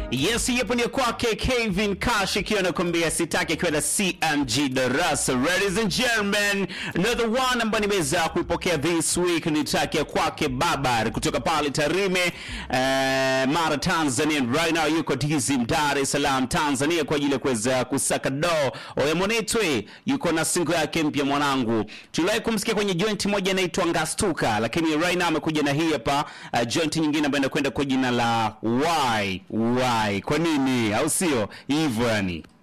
Yes, yepo ni kwake Kevin Cash ikiwa nakwambia sitaki kwenda CMG darasa. Ladies and gentlemen, another one ambayo nimeweza kuipokea this week ni track ya kwake Babar kutoka pale Tarime, eh, Mara Tanzania. Right now yuko TZM Dar es Salaam Tanzania kwa ajili ya kuweza kusaka do. Oya Monetwe yuko na single yake mpya mwanangu. Tuliwahi kumsikia kwenye joint moja inaitwa Ngastuka, lakini right now amekuja na hii hapa uh, joint nyingine ambayo inakwenda kwa jina la Why Why. Kwa nini? Au sio? Hivyo yani.